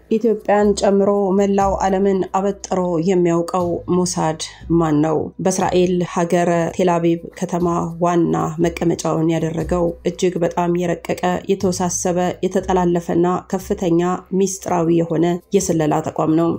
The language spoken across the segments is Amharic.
ኢትዮጵያን ጨምሮ መላው ዓለምን አበጥሮ የሚያውቀው ሞሳድ ማን ነው? በእስራኤል ሀገረ ቴልአቪቭ ከተማ ዋና መቀመጫውን ያደረገው እጅግ በጣም የረቀቀ የተወሳሰበ የተጠላለፈና ከፍተኛ ሚስጥራዊ የሆነ የስለላ ተቋም ነው።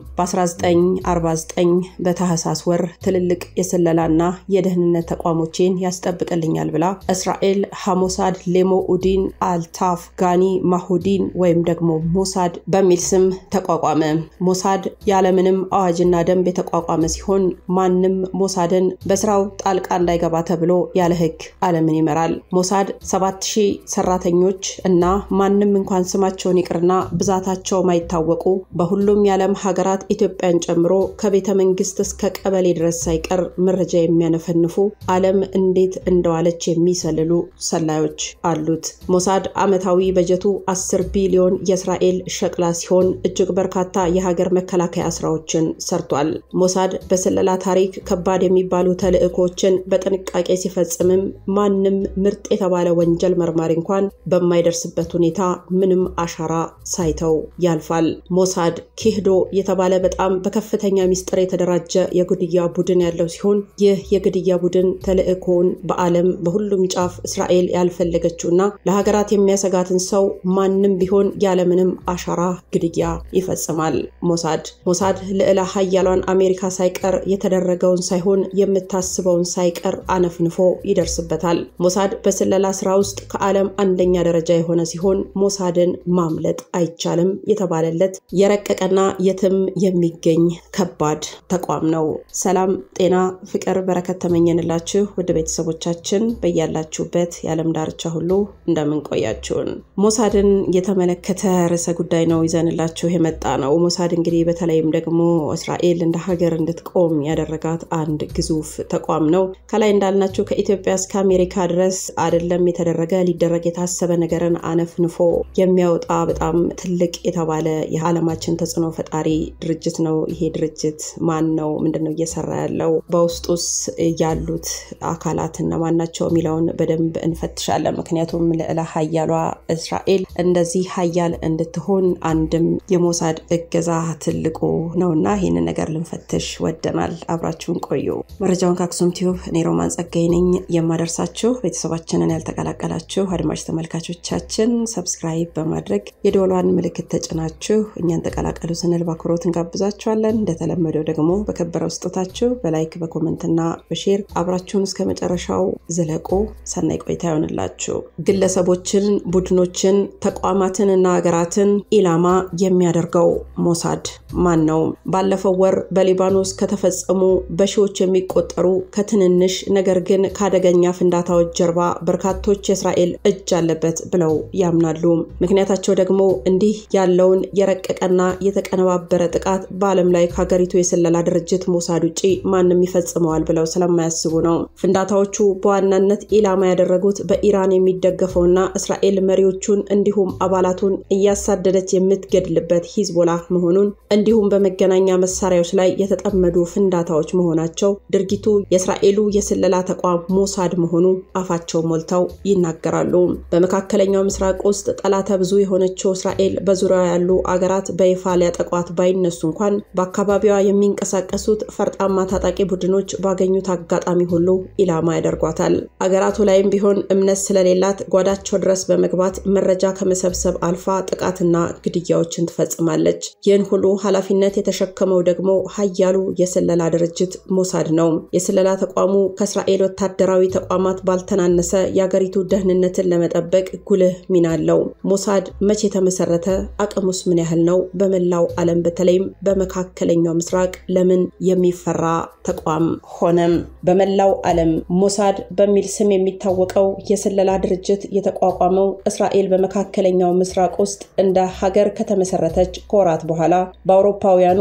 በ1949 በታህሳስ ወር ትልልቅ የስለላና የደህንነት ተቋሞቼን ያስጠብቅልኛል ብላ እስራኤል ሐሞሳድ ሌሞ ኡዲን አልታፍ ጋኒ ማሁዲን ወይም ደግሞ ሞሳድ በሚል ስም ተቋቋመ። ሞሳድ ያለምንም አዋጅና ደንብ የተቋቋመ ሲሆን ማንም ሞሳድን በስራው ጣልቃ እንዳይገባ ተብሎ ያለ ሕግ ዓለምን ይመራል። ሞሳድ 7000 ሰራተኞች እና ማንም እንኳን ስማቸውን ይቅርና ብዛታቸው ማይታወቁ በሁሉም የዓለም ሀገራት ኢትዮጵያን ጨምሮ ከቤተ መንግስት እስከ ቀበሌ ድረስ ሳይቀር መረጃ የሚያነፈንፉ ዓለም እንዴት እንደዋለች የሚሰልሉ ሰላዮች አሉት። ሞሳድ ዓመታዊ በጀቱ 10 ቢሊዮን የእስራኤል ሸቅላ ሲሆን እጅግ በርካታ የሀገር መከላከያ ስራዎችን ሰርቷል። ሞሳድ በስለላ ታሪክ ከባድ የሚባሉ ተልዕኮችን በጥንቃቄ ሲፈጽምም ማንም ምርጥ የተባለ ወንጀል መርማሪ እንኳን በማይደርስበት ሁኔታ ምንም አሻራ ሳይተው ያልፋል። ሞሳድ ኪህዶ የተባለ በጣም በከፍተኛ ሚስጥር የተደራጀ የግድያ ቡድን ያለው ሲሆን ይህ የግድያ ቡድን ተልዕኮውን በዓለም በሁሉም ጫፍ እስራኤል ያልፈለገችውና ለሀገራት የሚያሰጋትን ሰው ማንም ቢሆን ያለምንም አሻራ ግድያ ይፈጽማል። ሞሳድ ሞሳድ ልዕለ ሀያሏን አሜሪካ ሳይቀር የተደረገውን ሳይሆን የምታስበውን ሳይቀር አነፍንፎ ይደርስበታል። ሞሳድ በስለላ ስራ ውስጥ ከዓለም አንደኛ ደረጃ የሆነ ሲሆን ሞሳድን ማምለጥ አይቻልም የተባለለት የረቀቀና የትም የሚገኝ ከባድ ተቋም ነው። ሰላም፣ ጤና፣ ፍቅር፣ በረከት ተመኘንላችሁ ውድ ቤተሰቦቻችን በያላችሁበት የዓለም ዳርቻ ሁሉ እንደምንቆያችሁን ሞሳድን የተመለከተ ርዕሰ ጉዳይ ነው ይዘንላችሁ የመጣ ነው። ሞሳድ እንግዲህ በተለይም ደግሞ እስራኤል እንደ ሀገር እንድትቆም ያደረጋት አንድ ግዙፍ ተቋም ነው። ከላይ እንዳልናችሁ ከኢትዮጵያ እስከ አሜሪካ ድረስ አይደለም የተደረገ ሊደረግ የታሰበ ነገርን አነፍንፎ የሚያወጣ በጣም ትልቅ የተባለ የዓለማችን ተጽዕኖ ፈጣሪ ድርጅት ነው። ይሄ ድርጅት ማን ነው? ምንድን ነው እየሰራ ያለው? በውስጡስ ያሉት አካላት እነማን ናቸው የሚለውን በደንብ እንፈትሻለን። ምክንያቱም ልዕለ ሀያሏ እስራኤል እንደዚህ ሀያል እንድትሆን አንድም የሞሳድ እገዛ ትልቁ ነውና ይህንን ነገር ልንፈትሽ ወደናል። አብራችሁን ቆዩ። መረጃውን ከአክሱም ቲዩብ እኔ ሮማን ጸጋይ ነኝ የማደርሳችሁ። ቤተሰባችንን ያልተቀላቀላችሁ አድማጭ ተመልካቾቻችን ሰብስክራይብ በማድረግ የደወሏን ምልክት ተጭናችሁ እኛን ተቀላቀሉ ስንል በአክብሮት እንጋብዛችኋለን። እንደተለመደው ደግሞ በከበረው ስጦታችሁ በላይክ በኮመንትና በሼር አብራችሁን እስከ መጨረሻው ዝለቁ። ሰናይ ቆይታ ይሆንላችሁ። ግለሰቦችን፣ ቡድኖችን፣ ተቋማትን እና ሀገራትን ኢላማ የሚያደርገው ሞሳድ ማን ነው? ባለፈው ወር በሊባኖስ ከተፈጸሙ በሺዎች የሚቆጠሩ ከትንንሽ ነገር ግን ከአደገኛ ፍንዳታዎች ጀርባ በርካቶች የእስራኤል እጅ አለበት ብለው ያምናሉ። ምክንያታቸው ደግሞ እንዲህ ያለውን የረቀቀና የተቀነባበረ ጥቃት በዓለም ላይ ከሀገሪቱ የስለላ ድርጅት ሞሳድ ውጭ ማንም ይፈጽመዋል ብለው ስለማያስቡ ነው። ፍንዳታዎቹ በዋናነት ኢላማ ያደረጉት በኢራን የሚደገፈውና እስራኤል መሪዎቹን እንዲሁም አባላቱን እያሳደደች የምትገድልበት ሂዝቦላ መሆኑን እንዲሁም በመገናኛ መሳሪያዎች ላይ የተጠመዱ ፍንዳታዎች መሆናቸው ድርጊቱ የእስራኤሉ የስለላ ተቋም ሞሳድ መሆኑ አፋቸው ሞልተው ይናገራሉ። በመካከለኛው ምስራቅ ውስጥ ጠላተ ብዙ የሆነችው እስራኤል በዙሪያ ያሉ አገራት በይፋ ሊያጠቋት ባይነሱ እንኳን በአካባቢዋ የሚንቀሳቀሱት ፈርጣማ ታጣቂ ቡድኖች ባገኙት አጋጣሚ ሁሉ ኢላማ ያደርጓታል። አገራቱ ላይም ቢሆን እምነት ስለሌላት ጓዳቸው ድረስ በመግባት መረጃ ከመሰብሰብ አልፋ ጥቃትና ግድያዎችን ትፈጽማለች። ይህን ሁሉ ኃላፊነት የተሸከመው ደግሞ ሀያሉ የስለላ ድርጅት ሞሳድ ነው። የስለላ ተቋሙ ከእስራኤል ወታደራዊ ተቋማት ባልተናነሰ የአገሪቱ ደህንነትን ለመጠበቅ ጉልህ ሚና አለው። ሞሳድ መቼ ተመሰረተ? አቅሙስ ምን ያህል ነው? በመላው ዓለም በተለይም በመካከለኛው ምስራቅ ለምን የሚፈራ ተቋም ሆነም? በመላው ዓለም ሞሳድ በሚል ስም የሚታወቀው የስለላ ድርጅት የተቋቋመው እስራኤል በመካከለኛው ምስራቅ ውስጥ እንደ ሀገር ከተመሰረተች ከወራት በኋላ በአውሮፓውያኑ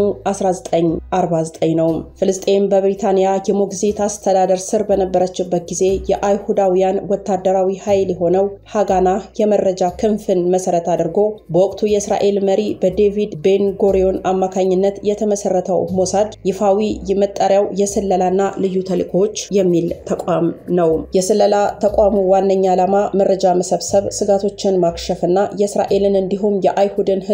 1949 ነው። ፍልስጤም በብሪታንያ የሞግዚት አስተዳደር ስር በነበረችበት ጊዜ የአይሁዳውያን ወታደራዊ ኃይል የሆነው ሃጋና የመረጃ ክንፍን መሰረት አድርጎ በወቅቱ የእስራኤል መሪ በዴቪድ ቤን ጎሪዮን አማካኝነት የተመሰረተው ሞሳድ ይፋዊ መጠሪያው የስለላና ልዩ ተልእኮዎች የሚል ተቋም ነው። የስለላ ተቋሙ ዋነኛ ዓላማ መረጃ መሰብሰብ፣ ስጋቶችን ማክሸፍና የእስራኤልን እንዲሁም የአይሁድን ሕዝብ ደህንነት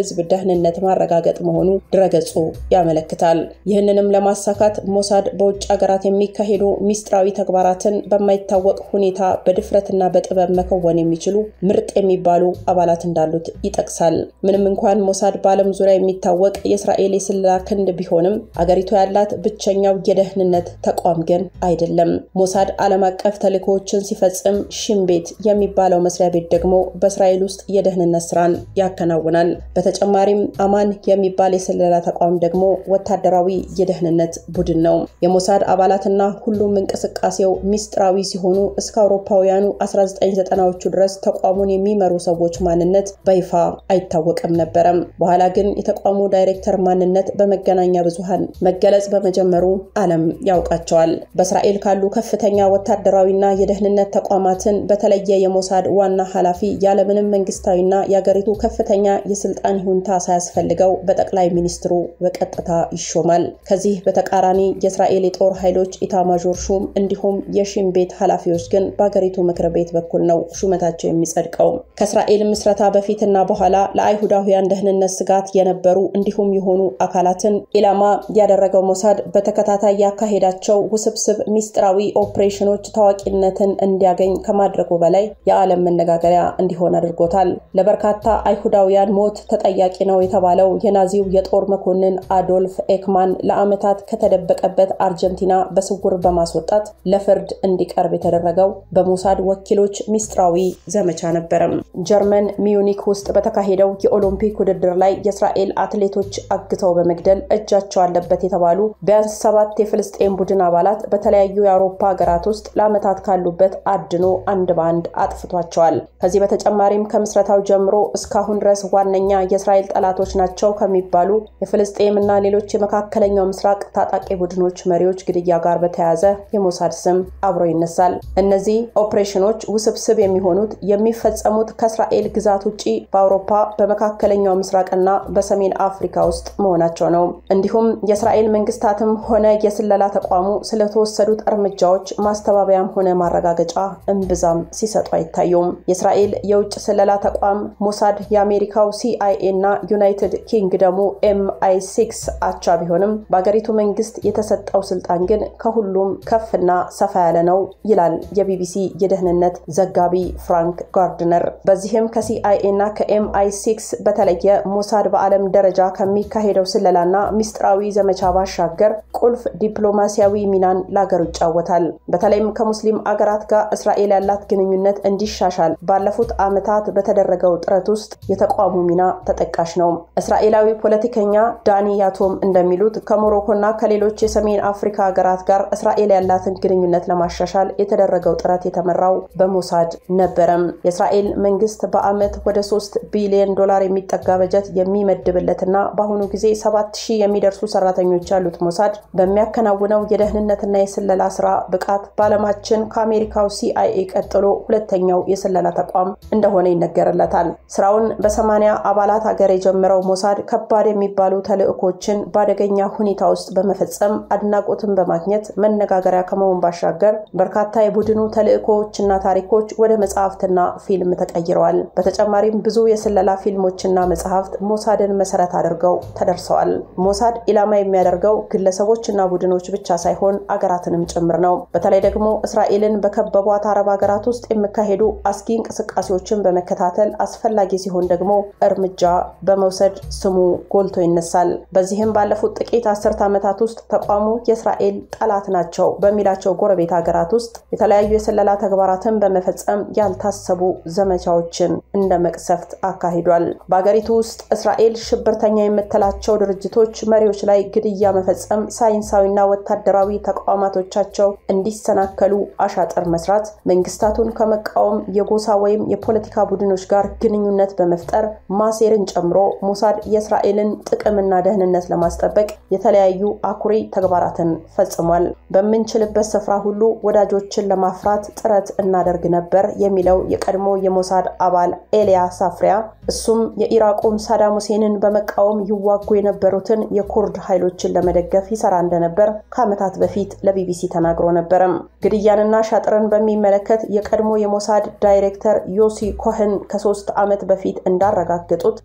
ደህንነት ማረጋገጥ መሆኑ ድረገጹ ያመለክታል። ይህንንም ለማሳካት ሞሳድ በውጭ ሀገራት የሚካሄዱ ሚስጥራዊ ተግባራትን በማይታወቅ ሁኔታ በድፍረትና በጥበብ መከወን የሚችሉ ምርጥ የሚባሉ አባላት እንዳሉት ይጠቅሳል። ምንም እንኳን ሞሳድ በዓለም ዙሪያ የሚታወቅ የእስራኤል የስለላ ክንድ ቢሆንም አገሪቱ ያላት ብቸኛው የደህንነት ተቋም ግን አይደለም። ሞሳድ ዓለም አቀፍ ተልእኮዎችን ሲፈጽም ሽን ቤት የሚባለው መስሪያ ቤት ደግሞ በእስራኤል ውስጥ የደህንነት ስራን ያከናውናል። በተጨማሪም አማን የሚባል የስለላ ተቋም ደግሞ ወታደራዊ የደህንነት ቡድን ነው። የሞሳድ አባላትና ሁሉም እንቅስቃሴው ሚስጥራዊ ሲሆኑ እስከ አውሮፓውያኑ 1990ዎቹ ድረስ ተቋሙን የሚመሩ ሰዎች ማንነት በይፋ አይታወቅም ነበረም። በኋላ ግን የተቋሙ ዳይሬክተር ማንነት በመገናኛ ብዙሃን መገለጽ በመጀመሩ ዓለም ያውቃቸዋል። በእስራኤል ካሉ ከፍተኛ ወታደራዊና የደህንነት ተቋማትን በተለየ የሞሳድ ዋና ኃላፊ ያለምንም መንግስታዊና የአገሪቱ ከፍተኛ የስልጣን ይሁንታ ሳያስፈልገው በጠቅላይ ሚኒስትሩ በቀጥታ ይሾማል። ከዚህ በተቃራኒ የእስራኤል የጦር ኃይሎች ኢታማዦር ሹም እንዲሁም የሺን ቤት ኃላፊዎች ግን በአገሪቱ ምክር ቤት በኩል ነው ሹመታቸው የሚጸድቀው። ከእስራኤል ምስረታ በፊትና በኋላ ለአይሁዳውያን ደህንነት ስጋት የነበሩ እንዲሁም የሆኑ አካላትን ኢላማ ያደረገው ሞሳድ በተከታታይ ያካሄዳቸው ውስብስብ ሚስጥራዊ ኦፕሬሽኖች ታዋቂነትን እንዲያገኝ ከማድረጉ በላይ የዓለም መነጋገሪያ እንዲሆን አድርጎታል። ለበርካታ አይሁዳውያን ሞት ተጠያቂ ነው የተባለው የናዚው የጦር መኮንን አዶልፍ ኤክማን ለዓመታት ከተደበቀበት አርጀንቲና በስውር በማስወጣት ለፍርድ እንዲቀርብ የተደረገው በሞሳድ ወኪሎች ሚስጥራዊ ዘመቻ ነበረም። ጀርመን ሚዩኒክ ውስጥ በተካሄደው የኦሎምፒክ ውድድር ላይ የእስራኤል አትሌቶች አግተው በመግደል እጃቸው አለበት የተባሉ ቢያንስ ሰባት የፍልስጤን ቡድን አባላት በተለያዩ የአውሮፓ ሀገራት ውስጥ ለዓመታት ካሉበት አድኖ አንድ በአንድ አጥፍቷቸዋል። ከዚህ በተጨማሪም ከምስረታው ጀምሮ እስካሁን ድረስ ዋነኛ የእስራኤል ጠላቶች ናቸው ከሚባሉ የፍልስጤም እና ሌሎች የመካከለኛው ምስራቅ ታጣቂ ቡድኖች መሪዎች ግድያ ጋር በተያያዘ የሞሳድ ስም አብሮ ይነሳል። እነዚህ ኦፕሬሽኖች ውስብስብ የሚሆኑት የሚፈጸሙት ከእስራኤል ግዛት ውጭ በአውሮፓ በመካከለኛው ምስራቅና በሰሜን አፍሪካ ውስጥ መሆናቸው ነው። እንዲሁም የእስራኤል መንግስታትም ሆነ የስለላ ተቋሙ ስለተወሰዱት እርምጃዎች ማስተባበያም ሆነ ማረጋገጫ እምብዛም ሲሰጡ አይታዩም። የእስራኤል የውጭ ስለላ ተቋም ሞሳድ የአሜሪካው ሲአይኤ እና ዩናይትድ ኪንግደሙ ኤምአይ ሲክስ አቻ ቢሆንም በአገሪቱ መንግስት የተሰጠው ስልጣን ግን ከሁሉም ከፍና ሰፋ ያለ ነው ይላል የቢቢሲ የደህንነት ዘጋቢ ፍራንክ ጋርድነር። በዚህም ከሲአይኤ እና ከኤምአይ ሲክስ በተለየ ሞሳድ በዓለም ደረጃ ከሚካሄደው ስለላና ሚስጥራዊ ዘመቻ ባሻገር ቁልፍ ዲፕሎማሲያዊ ሚናን ለአገሩ ይጫወታል። በተለይም ከሙስሊም አገራት ጋር እስራኤል ያላት ግንኙነት እንዲሻሻል ባለፉት ዓመታት በተደረገው ጥረት ውስጥ የተቋሙ ሚና ተጠቃሽ ነው። እስራኤላዊ ፖለቲከኛ ዳኒ ያቶም እንደሚሉት ከሞሮኮና ከሌሎች የሰሜን አፍሪካ ሀገራት ጋር እስራኤል ያላትን ግንኙነት ለማሻሻል የተደረገው ጥረት የተመራው በሞሳድ ነበረም። የእስራኤል መንግስት በዓመት ወደ ሶስት ቢሊዮን ዶላር የሚጠጋ በጀት የሚመድብለትና በአሁኑ ጊዜ ሰባት ሺህ የሚደርሱ ሰራተኞች ያሉት ሞሳድ በሚያከናውነው የደህንነትና የስለላ ስራ ብቃት በዓለማችን ከአሜሪካው ሲአይኤ ቀጥሎ ሁለተኛው የስለላ ተቋም እንደሆነ ይነገርለታል። ስራውን በሰማንያ አባላት ሀገር የጀመረው ሞሳድ ከባድ የሚባሉ ተልዕኮችን በአደገኛ ሁኔታ ውስጥ በመፈጸም አድናቆትን በማግኘት መነጋገሪያ ከመሆን ባሻገር በርካታ የቡድኑ ተልዕኮዎችና ታሪኮች ወደ መጽሐፍትና ፊልም ተቀይረዋል። በተጨማሪም ብዙ የስለላ ፊልሞችና መጽሐፍት ሞሳድን መሰረት አድርገው ተደርሰዋል። ሞሳድ ኢላማ የሚያደርገው ግለሰቦችና ቡድኖች ብቻ ሳይሆን አገራትንም ጭምር ነው። በተለይ ደግሞ እስራኤልን በከበቧት አረብ ሀገራት ውስጥ የሚካሄዱ አስጊ እንቅስቃሴዎችን በመከታተል አስፈላጊ ሲሆን ደግሞ እርምጃ በመውሰድ ስሙ ጎልቶ ይነሳል። በዚህም ባለፉት ጥቂት አስርት ዓመታት ውስጥ ተቋሙ የእስራኤል ጠላት ናቸው በሚላቸው ጎረቤት ሀገራት ውስጥ የተለያዩ የስለላ ተግባራትን በመፈጸም ያልታሰቡ ዘመቻዎችን እንደ መቅሰፍት አካሂዷል። በሀገሪቱ ውስጥ እስራኤል ሽብርተኛ የምትላቸው ድርጅቶች መሪዎች ላይ ግድያ መፈጸም፣ ሳይንሳዊና ወታደራዊ ተቋማቶቻቸው እንዲሰናከሉ አሻጥር መስራት፣ መንግስታቱን ከመቃወም የጎሳ ወይም የፖለቲካ ቡድኖች ጋር ግንኙነት በመፍጠር ማሴርን ጨምሮ ሞሳድ የእስራኤልን ጥቅምና ደህንነት ለማስጠበቅ የተለያዩ አኩሪ ተግባራትን ፈጽሟል። በምንችልበት ስፍራ ሁሉ ወዳጆችን ለማፍራት ጥረት እናደርግ ነበር የሚለው የቀድሞ የሞሳድ አባል ኤልያ ሳፍሪያ እሱም የኢራቁን ሳዳም ሁሴንን በመቃወም ይዋጉ የነበሩትን የኩርድ ኃይሎችን ለመደገፍ ይሰራ እንደነበር ከዓመታት በፊት ለቢቢሲ ተናግሮ ነበረም። ግድያንና ሻጥርን በሚመለከት የቀድሞ የሞሳድ ዳይሬክተር ዮሲ ኮህን ከሶስት ዓመት በፊት እንዳረጋገጡት ተቋሙ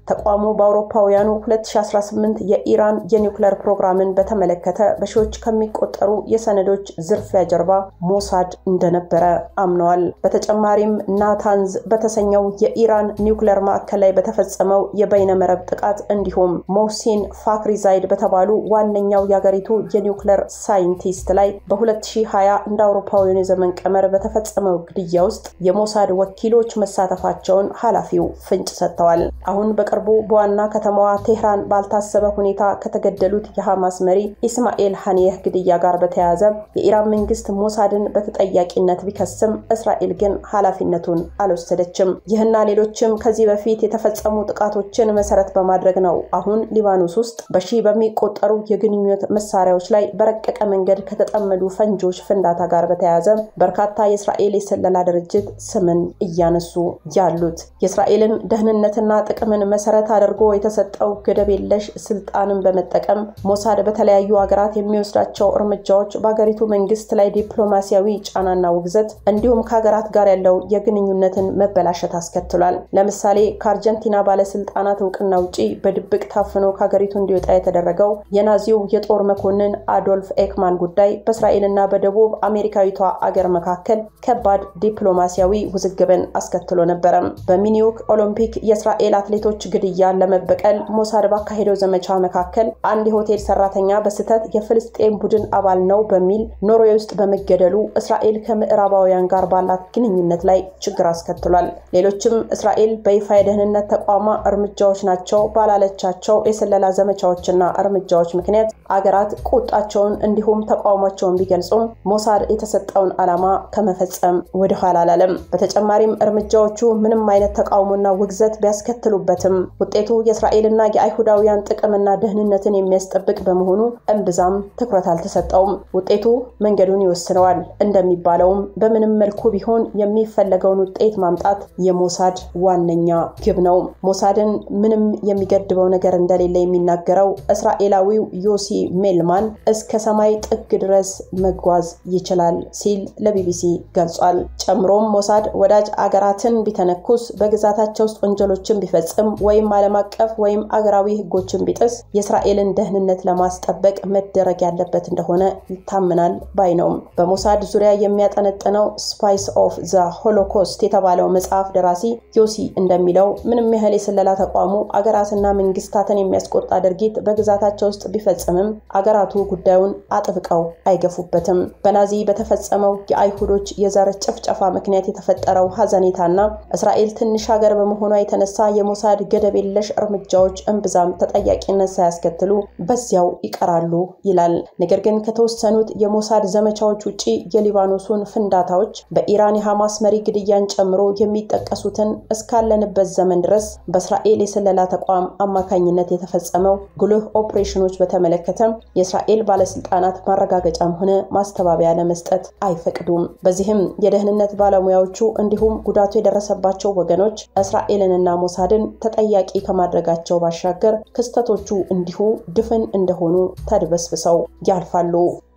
በአውሮፓውያኑ 2018 የኢራን የኒውክለር ፕሮግራምን በተመለከተ በሺዎች ከሚቆጠሩ የሰነዶች ዝርፊያ ጀርባ ሞሳድ እንደነበረ አምነዋል። በተጨማሪም ናታንዝ በተሰኘው የኢራን ኒውክለር ማዕከል ላይ በተፈጸመው የበይነመረብ ጥቃት እንዲሁም ሞሲን ፋክሪዛይድ በተባሉ ዋነኛው የአገሪቱ የኒውክለር ሳይንቲስት ላይ በ2020 እንደ አውሮፓውያኑ የዘመን ቀመር በተፈጸመው ግድያ ውስጥ የሞሳድ ወኪሎች መሳተፋቸውን ኃላፊው ፍንጭ ሰጥተዋል። አሁን በቅርቡ በዋና ከተማዋ ቴህራን ባልታሰበ ሁኔታ ከተገደሉት የሐማስ መሪ ኢስማኤል ሐኒየህ ግድያ ጋር በተያያዘ የኢራን መንግስት ሞሳድን በተጠያቂነት ቢከስም እስራኤል ግን ኃላፊነቱን አልወሰደችም። ይህና ሌሎችም ከዚህ በፊት የተፈጸሙ ጥቃቶችን መሰረት በማድረግ ነው አሁን ሊባኖስ ውስጥ በሺህ በሚቆጠሩ የግንኙነት መሳሪያዎች ላይ በረቀቀ መንገድ ከተጠመዱ ፈንጆች ፍንዳታ ጋር በተያያዘ በርካታ የእስራኤል የስለላ ድርጅት ስምን እያነሱ ያሉት የእስራኤልን ደህንነትና ጥቅምን መሰረት አድርጎ የተሰጠው ገደብ የለሽ ስልጣንን በመጠቀም ሞሳድ በተለያዩ ሀገራት የሚወስዳቸው እርምጃዎች በሀገሪቱ መንግስት ላይ ዲፕሎማሲያዊ ጫናና ውግዘት እንዲሁም ከሀገራት ጋር ያለው የግንኙነትን መበላሸት አስከትሏል። ለምሳሌ ከአርጀንቲና ባለስልጣናት እውቅና ውጪ በድብቅ ታፍኖ ከሀገሪቱ እንዲወጣ የተደረገው የናዚው የጦር መኮንን አዶልፍ ኤክማን ጉዳይ በእስራኤልና በደቡብ አሜሪካዊቷ አገር መካከል ከባድ ዲፕሎማሲያዊ ውዝግብን አስከትሎ ነበረ። በሚኒዮክ ኦሎምፒክ የእስራኤል አትሌቶች ግድያን ለመበቀል ሞሳድ ባካሄደው ዘመቻ መካከል አንድ የሆቴል ሰራተኛ በስህተት የፍልስጤም ቡድን አባል ነው በሚል ኖርዌይ ውስጥ በመገደሉ እስራኤል ከምዕራባውያን ጋር ባላት ግንኙነት ላይ ችግር አስከትሏል። ሌሎችም እስራኤል በይፋ የደህንነት ተቋማ እርምጃዎች ናቸው ባላለቻቸው የስለላ ዘመቻዎችና እርምጃዎች ምክንያት አገራት ቁጣቸውን እንዲሁም ተቃውሟቸውን ቢገልጹም ሞሳድ የተሰጠውን ዓላማ ከመፈጸም ወደኋላ አላለም። በተጨማሪም እርምጃዎቹ ምንም አይነት ተቃውሞና ውግዘት ቢያስከትሉበትም ውጤቱ የእስራኤልና የአይሁዳውያን ጥቅምና ደህንነትን የሚያስጠብቅ በመሆኑ እምብዛም ትኩረት አልተሰጠውም። ውጤቱ መንገዱን ይወስነዋል። እንደሚባለውም በምንም መልኩ ቢሆን የሚፈለገውን ውጤት ማምጣት የሞሳድ ዋነኛ ግብ ነው። ሞሳድን ምንም የሚገድበው ነገር እንደሌለ የሚናገረው እስራኤላዊው ዮሲ ሜልማን እስከ ሰማይ ጥግ ድረስ መጓዝ ይችላል ሲል ለቢቢሲ ገልጿል። ጨምሮም ሞሳድ ወዳጅ አገራትን ቢተነኩስ፣ በግዛታቸው ውስጥ ወንጀሎችን ቢፈጽም ወይም ዓለም አቀፍ ወይም አገራዊ ሕጎችን ቢጥስ የእስራኤልን ደህንነት ለማስጠበቅ መደረግ ያለበት እንደሆነ ይታምናል ባይ ነው። በሞሳድ ዙሪያ የሚያጠነጥነው ስፓይስ ኦፍ ዘ ሆሎኮስት የተባለው መጽሐፍ ደራሲ ዮሲ እንደሚለው ምንም ያህል የስለላ ተቋሙ አገራትና መንግስታትን የሚያስቆጣ ድርጊት በግዛታቸው ውስጥ ቢፈጽምም አገራቱ ጉዳዩን አጥብቀው አይገፉበትም። በናዚ በተፈጸመው የአይሁዶች የዘር ጭፍጨፋ ምክንያት የተፈጠረው ሀዘኔታና እስራኤል ትንሽ ሀገር በመሆኗ የተነሳ የሞሳድ ገደብ የለሽ እርምጃዎች እምብዛም ተጠያቂነት ሳያስከትሉ በዚያው ይቀራሉ ይላል። ነገር ግን ከተወሰኑት የሞሳድ ዘመቻዎች ውጭ የሊባኖሱን ፍንዳታዎች በኢራን የሐማስ መሪ ግድያን ጨምሮ የሚጠቀሱትን እስካለንበት ዘመን ድረስ በእስራኤል የስለላ ተቋም አማካኝነት የተፈጸመው ጉልህ ኦፕሬሽኖች በተመለከተ የእስራኤል ባለስልጣናት ማረጋገጫም ሆነ ማስተባበያ ለመስጠት አይፈቅዱም። በዚህም የደህንነት ባለሙያዎቹ እንዲሁም ጉዳቱ የደረሰባቸው ወገኖች እስራኤልንና ሞሳድን ተጠያቂ ከማድረጋቸው ባሻገር ክስተቶቹ እንዲሁ ድፍን እንደሆኑ ተድበስብሰው ያልፋሉ።